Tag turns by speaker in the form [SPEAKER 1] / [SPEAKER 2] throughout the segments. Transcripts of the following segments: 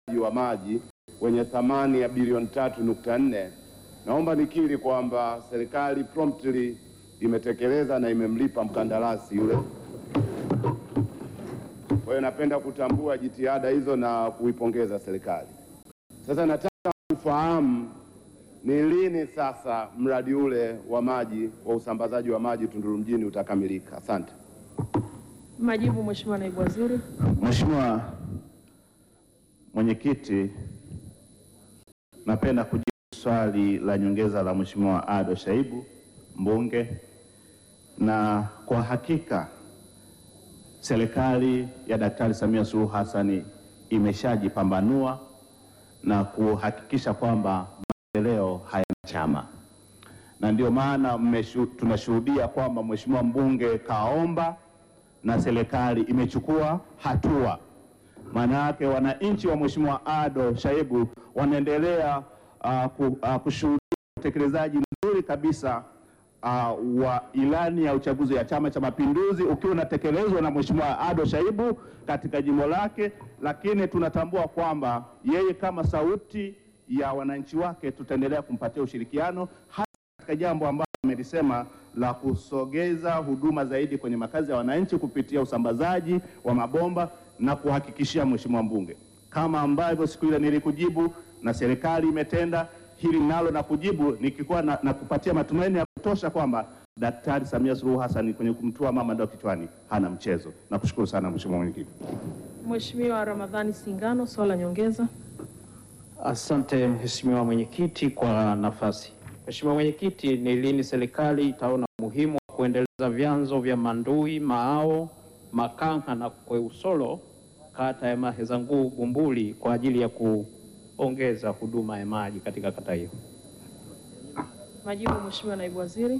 [SPEAKER 1] wa maji wenye thamani ya bilioni tatu nukta nne. Naomba nikiri kwamba serikali promptly imetekeleza na imemlipa mkandarasi yule. Kwa hiyo napenda kutambua jitihada hizo na kuipongeza serikali. Sasa nataka kufahamu ni lini sasa mradi ule wa maji wa usambazaji wa maji Tunduru mjini utakamilika? Asante.
[SPEAKER 2] Majibu, Mheshimiwa Naibu Waziri.
[SPEAKER 3] Mheshimiwa Mwenyekiti, napenda kujibu swali la nyongeza la Mheshimiwa Ado Shaibu mbunge, na kwa hakika serikali ya Daktari Samia Suluhu Hassan imeshajipambanua na kuhakikisha kwamba maendeleo hayana chama, na ndio maana mmeshu- tunashuhudia kwamba Mheshimiwa mbunge kaomba na serikali imechukua hatua. Maana yake wananchi wa Mheshimiwa Ado Shaibu wanaendelea uh, ku, uh, kushuhudia utekelezaji mzuri kabisa uh, wa ilani ya uchaguzi ya Chama cha Mapinduzi ukiwa unatekelezwa na Mheshimiwa Ado Shaibu katika jimbo lake, lakini tunatambua kwamba yeye kama sauti ya wananchi wake tutaendelea kumpatia ushirikiano hasa katika jambo ambalo amelisema la kusogeza huduma zaidi kwenye makazi ya wananchi kupitia usambazaji wa mabomba na kuhakikishia Mheshimiwa mbunge, kama ambavyo siku ile nilikujibu na serikali imetenda hili nalo na kujibu nikikuwa na, na kupatia matumaini ya kutosha kwamba Daktari Samia Suluhu Hassan kwenye kumtua mama ndoo kichwani hana mchezo. Nakushukuru sana Mheshimiwa Mwenyekiti.
[SPEAKER 2] Mheshimiwa Ramadhani Singano, swali la nyongeza.
[SPEAKER 4] Asante Mheshimiwa Mwenyekiti kwa nafasi. Mheshimiwa Mwenyekiti, ni lini serikali itaona umuhimu wa kuendeleza vyanzo vya Mandui, Maao, Makanga na Kweusolo kata ya Mahezanguu Bumbuli kwa ajili ya kuongeza huduma ya maji katika kata hiyo?
[SPEAKER 2] Majibu, Mheshimiwa Naibu Waziri.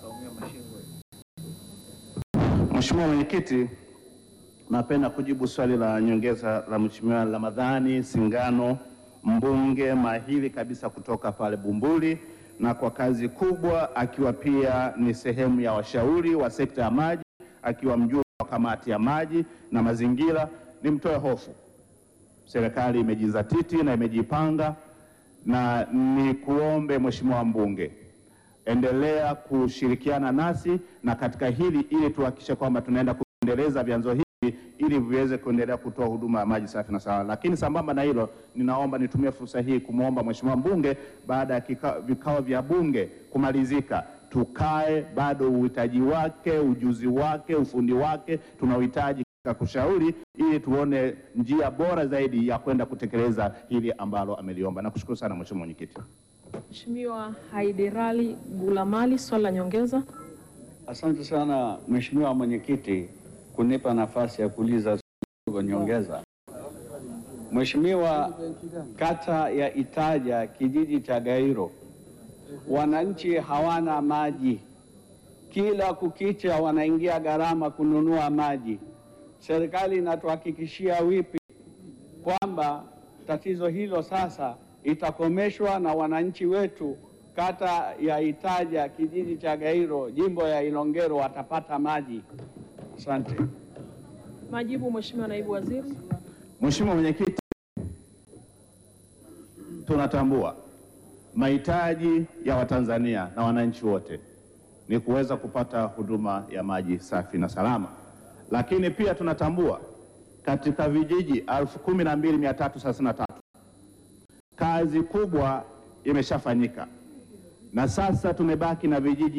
[SPEAKER 3] Mheshimiwa Mwenyekiti, napenda kujibu swali la nyongeza la Mheshimiwa Ramadhani Singano, mbunge mahiri kabisa kutoka pale Bumbuli, na kwa kazi kubwa, akiwa pia ni sehemu ya washauri wa sekta ya maji, akiwa mjumbe wa kamati ya maji na mazingira. Nimtoe hofu, serikali imejizatiti na imejipanga, na ni kuombe Mheshimiwa mbunge endelea kushirikiana nasi na katika hili ili tuhakikishe kwamba tunaenda kuendeleza vyanzo hivi ili viweze kuendelea kutoa huduma ya maji safi na salama. Lakini sambamba na hilo, ninaomba nitumie fursa hii kumwomba Mheshimiwa mbunge baada ya kika- vikao vya bunge kumalizika, tukae bado uhitaji wake, ujuzi wake, ufundi wake tunauhitaji katika kushauri ili tuone njia bora zaidi ya kwenda kutekeleza hili ambalo ameliomba. Nakushukuru sana Mheshimiwa Mwenyekiti.
[SPEAKER 2] Mheshimiwa Haiderali Gulamali, swali la nyongeza.
[SPEAKER 5] Asante sana Mheshimiwa Mwenyekiti kunipa nafasi ya kuuliza swali nyongeza. Mheshimiwa, kata ya Itaja kijiji cha Gairo, wananchi hawana maji, kila kukicha wanaingia gharama kununua maji. Serikali inatuhakikishia wipi kwamba tatizo hilo sasa itakomeshwa na wananchi wetu kata ya Itaja kijiji cha Gairo jimbo ya Ilongero watapata maji? Asante.
[SPEAKER 2] Majibu, Mheshimiwa Naibu Waziri.
[SPEAKER 3] Mheshimiwa Mwenyekiti, tunatambua mahitaji ya Watanzania na wananchi wote ni kuweza kupata huduma ya maji safi na salama, lakini pia tunatambua katika vijiji 12333 kazi kubwa imeshafanyika na sasa tumebaki na vijiji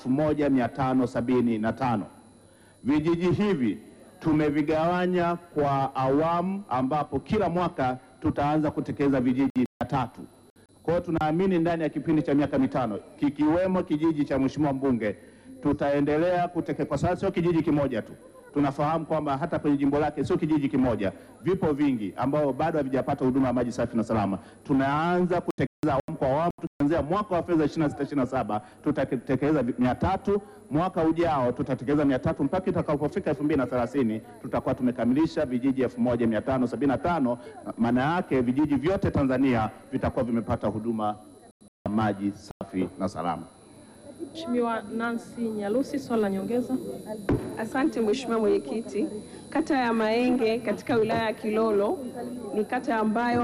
[SPEAKER 3] 1575. Vijiji hivi tumevigawanya kwa awamu ambapo kila mwaka tutaanza kutekeleza vijiji mia tatu. Kwa hiyo tunaamini ndani ya kipindi cha miaka mitano kikiwemo kijiji cha Mheshimiwa mbunge tutaendelea kutekeleza, kwa sababu sio kijiji kimoja tu. Tunafahamu kwamba hata kwenye jimbo lake sio kijiji kimoja, vipo vingi ambao bado havijapata huduma ya maji safi na salama. Tunaanza kutekeleza awamu kwa awamu, tukianzia mwaka wa fedha 26 27 tutatekeleza mia tatu. Mwaka ujao tutatekeleza mia tatu mpaka itakapofika 2030 tutakuwa tumekamilisha vijiji 1575. Maana yake vijiji vyote Tanzania vitakuwa vimepata huduma ya maji safi na salama.
[SPEAKER 2] Mheshimiwa Nancy Nyalusi, swali la nyongeza.
[SPEAKER 6] Asante Mheshimiwa Mwenyekiti. Kata ya Maenge katika wilaya ya Kilolo ni kata ambayo